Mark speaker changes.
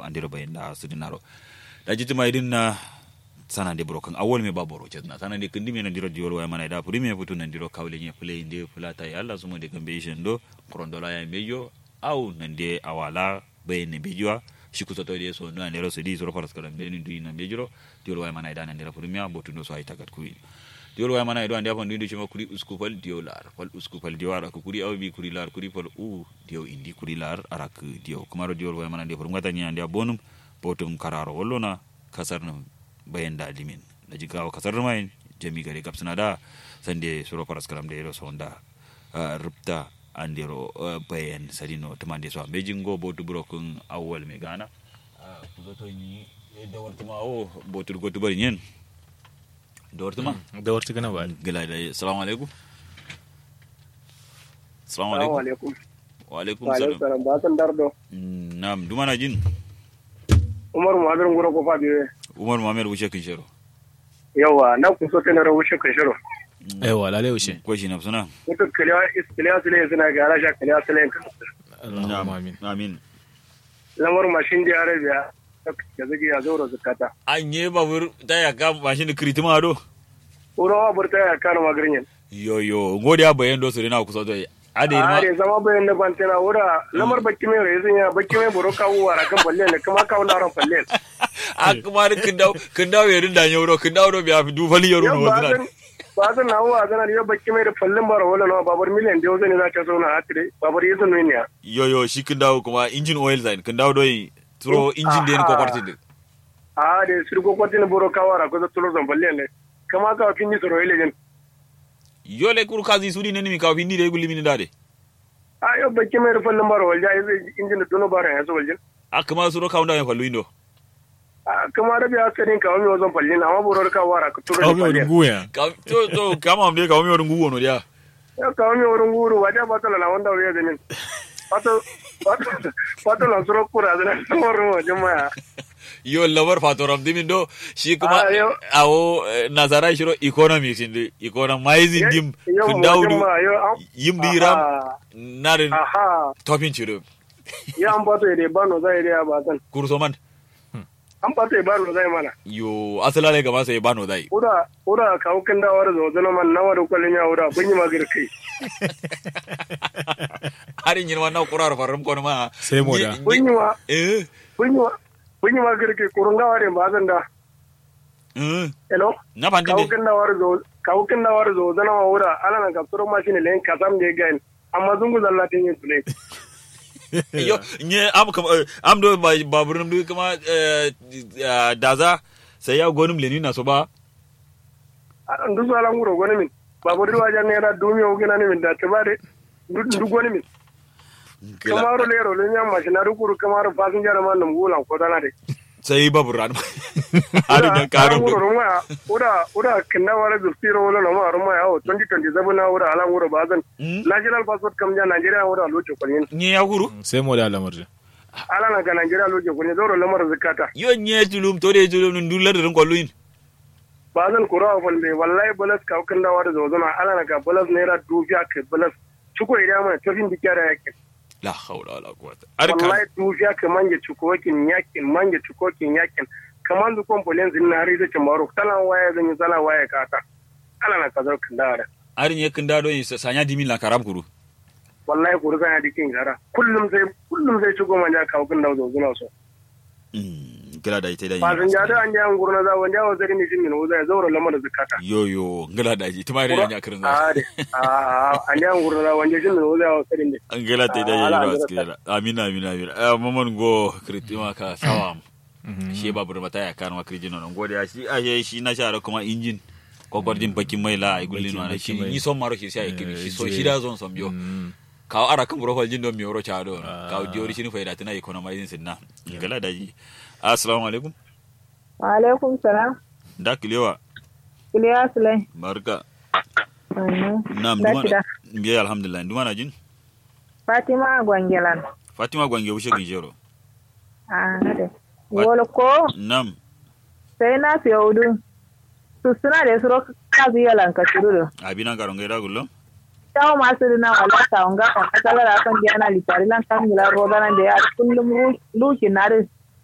Speaker 1: andiro bayin da su dinaro da jiti mai din na sana de brokan awol me baboro ce na sana de kindi me na diro diol wa mana da puri me futu na diro kawle nye play de fulata ya Allah sumo de gambe shendo krondola ya mejo au nande awala bayin ne bejo shi kusa to de so na ne rosu di so faras kala be ni duina bejo diol wa mana da na diro puri me botu no so ay tagat kuwi diol wa mana do ande afon dindu chuma kuri usku fal dio lar fal usku fal dio ara kuri aw bi kuri lar kuri fal u dio indi kuri lar ara ku dio kumaro diol wa mana de por ngata nya ande bonum botum kararo wollona kasar na bayan da limin da jigawa kasar mai jami gare gapsuna da sande suro paras kalam de ro sonda rupta andiro bayan sadino tamande so be jingo botu brokun awwal me gana kuzo to ni da wartuma o botu gotu bari nyen da wartuma
Speaker 2: da warti gana ba
Speaker 1: gila da assalamu alaikum assalamu
Speaker 3: Assalamu
Speaker 1: alaikum
Speaker 3: alaikum.
Speaker 1: wa alaikum
Speaker 3: Wa alaikum
Speaker 1: salam
Speaker 3: salam. Ba san dardo.
Speaker 1: nam dumana jin
Speaker 3: Umar Muhammad Ngoro ko fa biye.
Speaker 1: umar muhammad wuce kin shero
Speaker 3: Yawa na ku so tana rawu shi kashiro.
Speaker 2: aiwa lalai ushe
Speaker 1: ko shi na suna
Speaker 3: Mutu kaliya iskiliya sule suna ga rasha kaliya sule kan.
Speaker 2: Allahumma amin
Speaker 1: amin
Speaker 3: Lamar mashin da Arabiya. Ya zagi ya zauro zakata.
Speaker 1: an yi babur ta ya ka mashin da kiritima do
Speaker 3: Uro wa burta ya kana magarin.
Speaker 1: yo yo ngodi ya bayan do sore na kusa to ade
Speaker 3: A
Speaker 1: ma
Speaker 3: da zama bayan da bantana wura lamar bakki mai rai zan ya bakki mai buro kawo wara kan balle ne kuma kawo laron balle.
Speaker 1: a kuma kin dawo kin dawo yarin da nyoro kin dawo do biya fi du fali yaro
Speaker 3: Yau
Speaker 1: no
Speaker 3: ba
Speaker 1: wazina
Speaker 3: zan ba zan na wa zan ya bakki mai da fallin bara wala na babar miliyan da yau zan za ta zo na hatire babar yi zan ne ya.
Speaker 1: yo yo shi kin dawo kuma engine oil zain kin dawo do yi turo engine da ni ko kwarti din
Speaker 3: a da sirgo kwatin buro kawara ko tulo zan balle ne kama ka fin ni soro ile jen
Speaker 1: yo le kur kazi sudi ne mi ka fi ni de gulli mi dade
Speaker 3: a yo bakke mai rufan lambar walja ya zai injin da tuno bara ya zo waljin
Speaker 1: a kuma suro ka unda ya fallu indo
Speaker 3: a kama da biya sanin ka wani wazan fallin amma buro kawara ka tulo
Speaker 2: kawo
Speaker 3: da
Speaker 2: mai
Speaker 3: fallin
Speaker 2: runguya
Speaker 1: ka to to kama am de ka mi worun guwo no dia
Speaker 3: ya ka wani wurin guru wajen ba tala na wanda wuri ya zanin wato wato na suro kura zana wurin wajen maya
Speaker 1: yo labar fatoram dimin do shi kuma
Speaker 3: Ah, yo.
Speaker 1: awo eh, nazara shiro economics inde economizing dim
Speaker 3: Yau
Speaker 1: kin dawo
Speaker 3: wajen
Speaker 1: du
Speaker 3: ma yau an
Speaker 1: yim di ram
Speaker 3: Aha.
Speaker 1: narin
Speaker 3: aha
Speaker 1: topin chiro
Speaker 3: ya an bato ya bano zai da ba san
Speaker 1: kurso man
Speaker 3: an bato ya bano zai mana
Speaker 1: yo asala le gama sai bano dai
Speaker 3: ura ura kawo kin da wara zo zana man nawa da kwalin ya ura kun yi magana kai
Speaker 1: harin yin wannan kurar farum kono ma
Speaker 2: Sai moda.
Speaker 1: Nye-
Speaker 3: kun yi
Speaker 1: nye-
Speaker 3: ma
Speaker 1: eh
Speaker 3: kun yi ma kun yi magana kai kurun gawa da ba zan da
Speaker 1: eh
Speaker 3: hello
Speaker 1: na pandin de
Speaker 3: kawukin da war zo kawukin da war zo zana wa wura ala na kapturo machine len kasam de gain amma zungu zalla tin yin tule
Speaker 1: yo nye am kam eh, am do ba baburum du kuma eh, eh, daza sai ya gonum leni na so ba
Speaker 3: ndu so ala nguro goni min babu riwa jan ne da dumi o gina ni min da te bare ndu goni min kamaro lero le nyam machine ru kuru kamaro passenger man num gulan ko dana de
Speaker 1: sai baburan harin nan karo
Speaker 3: nguro ruma ura ura kinna wara du siro wala no ma ruma ya o 2027 na ura ala nguro bazan
Speaker 1: Mm.
Speaker 3: national passport kam ja nigeria ura locho ko yin
Speaker 1: nye ya huru
Speaker 2: sai moda lamar
Speaker 3: ala na ga nigeria locho ko yin zoro lamar zakata
Speaker 1: yo nye tulum to de tulum nun dular rin kollu in
Speaker 3: ba zan kura wa falle wallahi balas ka kan dawa da zozona ala na ga balas naira dufiya ka balas cuko idan mana tafin da kyara yake
Speaker 1: la hawla wala quwwata arka
Speaker 3: wallahi dufiya ka manje cuko wakin yakin manje cuko kin yakin kaman du kon polen zin na hari da maro talan waya zan yi sala waya ka ta ala na ka zo kan dawa da
Speaker 1: arin ye kin dado yin sanya dimin la karam kuru
Speaker 3: wallahi ku riga ya dikin gara kullum sai kullum sai cuko manja ka kan dawa zozona so
Speaker 1: mm kila da ita da
Speaker 3: ba zan ja da an ja ngurna za wanda wa zari ni jin wuza ya zaura lamar zakata
Speaker 1: yo yo ngala da ji tuma da nya kirin za
Speaker 3: a de a an ja ngurna za wanda jin wuza ya sarin de
Speaker 1: ngala ta da
Speaker 3: Ah,
Speaker 1: yi
Speaker 3: ala,
Speaker 1: ba
Speaker 3: ala,
Speaker 1: skila amin amin amin eh mamon go kritima ka sawam shi babur mata ya kan wa krijino non gode ya shi a shi na shara kuma injin kokor din bakin mai la ai gullin
Speaker 2: Bakin-
Speaker 1: wa shi
Speaker 2: bakin mai.
Speaker 1: ni son maro shi sai kiri shi so
Speaker 2: Eh,
Speaker 1: shi da zon som yo kawo ara kan burofal jin don mi oro chado
Speaker 2: Ah.
Speaker 1: kawo diori shi ni faida tana economizing sinna ngala da ji assalamu alaikum
Speaker 4: Waalaikum salam.
Speaker 1: da kilewa
Speaker 4: Kuliya Sulai.
Speaker 1: barka
Speaker 4: Mhm.
Speaker 1: nam
Speaker 4: Da
Speaker 1: duma
Speaker 4: shida.
Speaker 1: biya alhamdulillah duma na jin
Speaker 4: Fatima Gwangelan.
Speaker 1: fatima gwange wushe gijero
Speaker 4: Ah, hade.
Speaker 1: Wat-
Speaker 4: Wolo ko
Speaker 1: nam
Speaker 4: sai na fiye udu. Su suna da suro kazi yalan ka turudu.
Speaker 1: abina garon gaida gullo
Speaker 4: Tawo masu dina wala ta unga kan kasala da kan diana litari lan kan gila roda nan da ya kullum ru- luki na rin